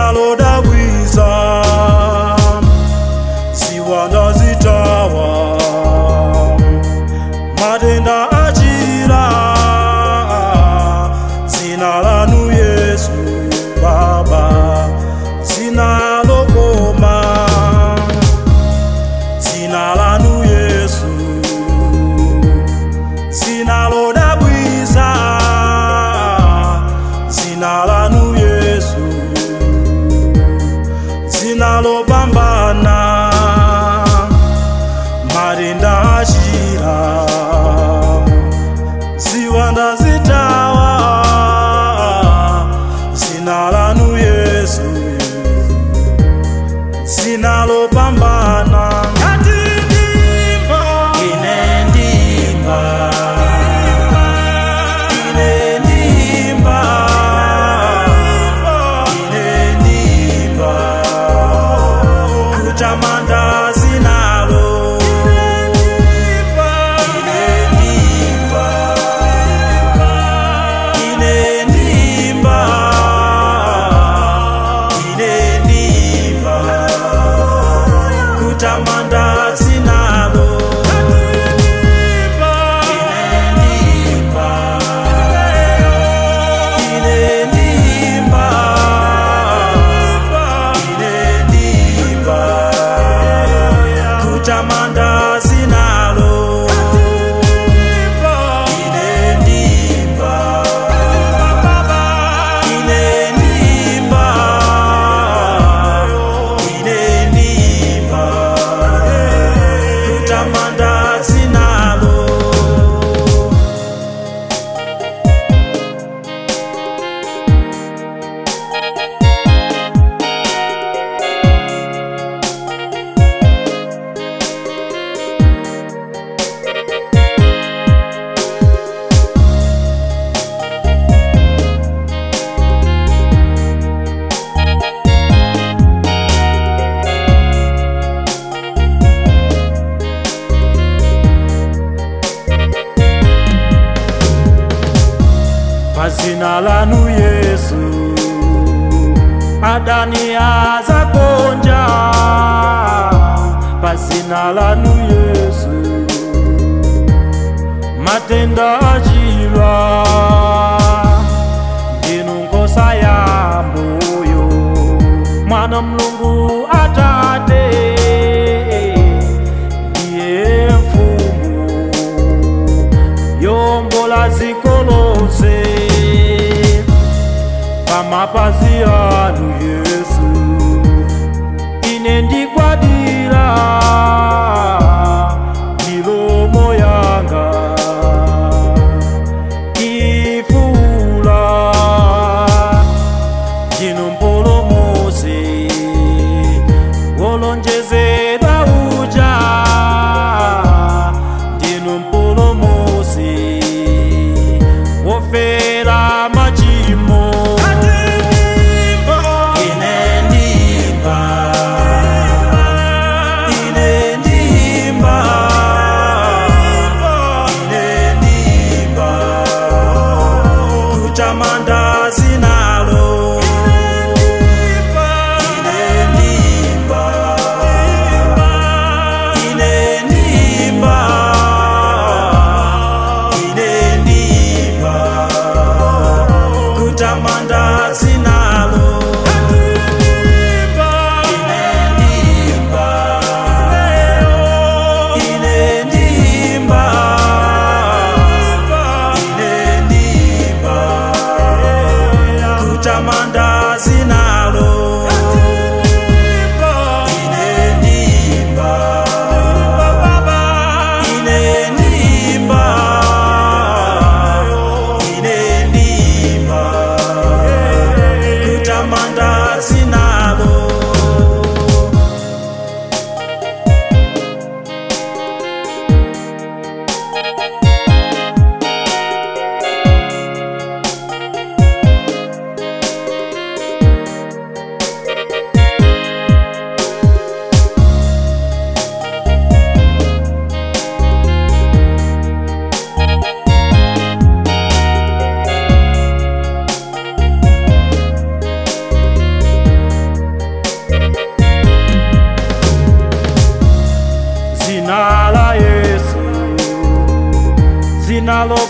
zinalodabwiza ziwanda zitawa matenda achira zina lanu yesu baba zinalokoma zina lanu yesu zinalodabwiza zina lanu yesu zinalopambana matenda achira ziwanda zitawa zina lanu yesu zinalopambana Ngatindimba. Ine ndimba. Ine ndimba. Ine ndimba. kutamanda zinalo Ine ndimba. Ine ndimba. Ine ndimba. kutamanda zinalo Ine ndimba. Ine ndimba. kutamanda zinalo Ine ndimba. Ine ndimba. Ine ndimba. kutamanda zinalo pazina lanu yesu adani azagonja pazina lanu yesu matenda achilwa ndinu nkosa ya moyo mwana mlungu atate ndiye mfumu yombola zikolose pamapazi anu yesu ine ndikwadira milomo yanga ifula ndinu mpolomose wolonjezedwa uja ndinu mpolomose wofera machimo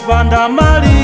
opanda malire